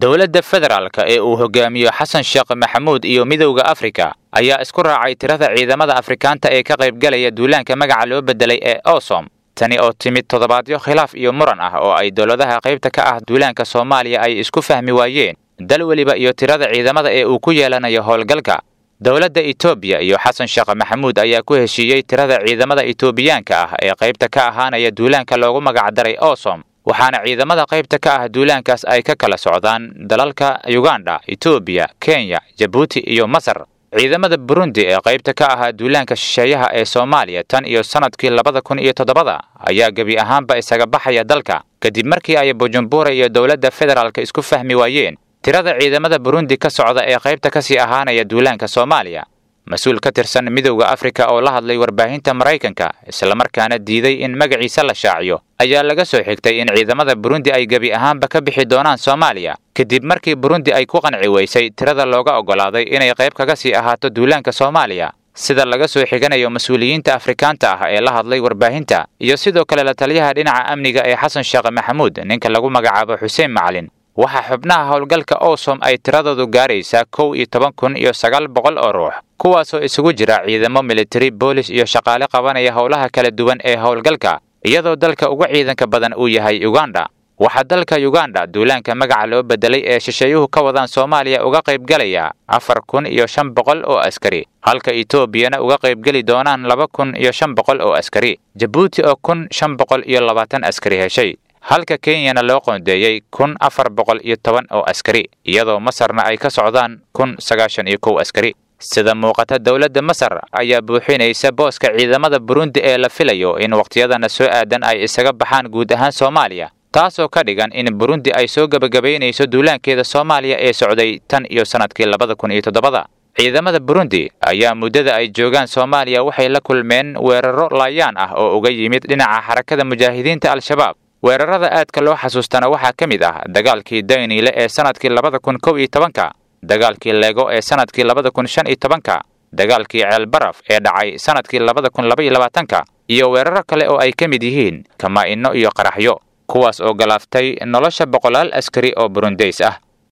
dowladda federaalka ee uu hogaamiyo xasan sheekh maxamuud iyo midowda afrika ayaa isku raacay tirada ciidamada afrikaanta ee ka qaybgalaya duulaanka magaca loo bedelay ee osom tani oo timid toddobaadyo khilaaf iyo muran ah oo ay dowladaha qaybta ka ah duulaanka soomaaliya ay isku fahmi waayeen dal weliba iyo tirada ciidamada ee uu ku yeelanayo howlgalka dowladda etoobiya iyo xasan sheekh maxamuud ayaa ku heshiiyey tirada ciidamada etoobiyaanka ah ee qaybta ka ahaanaya duulaanka loogu magacdaray osom waxaana ciidamada qaybta ka ah duulaankaas ay ka kala socdaan dalalka yuganda etoobiya kenya jabuuti iyo masar ciidamada burundi ee qaybta ka ahaa duulaanka shisheeyaha ee soomaaliya tan iyo sannadkii labada kun iyo toddobada ayaa gebi ahaanba isaga baxaya dalka kadib markii ay bujumbura iyo dowladda federaalka isku fahmi waayeen tirada ciidamada burundi ka socda ee qaybta ka sii ahaanaya duulaanka soomaaliya mas-uul ka tirsan midowda afrika oo la hadlay warbaahinta maraykanka islamarkaana diiday in magaciisa la shaaciyo ayaa laga soo xigtay in ciidamada burundi ay gebi ahaanba ka bixi doonaan soomaaliya kadib markii burundi ay ku qanci weysay tirada looga oggolaaday inay qayb kaga sii ahaato duulaanka soomaaliya sida laga soo xiganayo mas-uuliyiinta afrikaanta ah ee la hadlay warbaahinta iyo sidoo kale la taliyaha dhinaca amniga ee xasan sheekh maxamuud ninka lagu magacaabo xuseen macalin waxaa xubnaha howlgalka osom ay tiradoodu gaaraysaa kow iyo toban kun iyo sagaal boqol oo ruux kuwaasoo isugu jira ciidamo militari boolis iyo shaqaale qabanaya howlaha kala duwan ee howlgalka iyadoo dalka ugu ciidanka badan uu yahay uganda waxaa dalka uganda duulaanka magaca loo bedelay ee shisheeyuhu ka wadaan soomaaliya uga qaybgalaya afar kun iyo shan boqol oo askari halka etoobiyana uga qaybgeli doonaan laba kun iyo shan boqol oo askari jabuuti oo kun shan boqol iyo labaatan askari heshay halka kenyana loo qoondeeyey kun afar boqol iyo toban oo askari iyadoo masarna ay ka socdaan kun sagaashan iyo kow askari sida muuqata dowladda masar ayaa buuxinaysa booska ciidamada burundi ee la filayo in wakhtiyadana soo aadan ay isaga baxaan guud ahaan soomaaliya taasoo ka dhigan in burundi ay soo gebagabaynayso duulaankeeda soomaaliya ee socday tan iyo sannadkii labada kun iyo toddobada ciidamada burundi ayaa muddada ay joogaan soomaaliya waxay la kulmeen weeraro laayaan ah oo uga yimid dhinaca xarakada mujaahidiinta al-shabaab weerarada aadka loo xasuustana waxaa ka mid ah dagaalkii dayniile ee sannadkii labada kun kow iyo tobanka dagaalkii leego ee sannadkii labada kun shan iyo tobanka dagaalkii ceelbaraf ee dhacay sannadkii labada kun laba iyo labaatanka iyo weeraro kale oo ay ka mid yihiin kamaa-ino iyo qaraxyo kuwaas oo galaaftay nolosha boqolaal askari oo burundays ah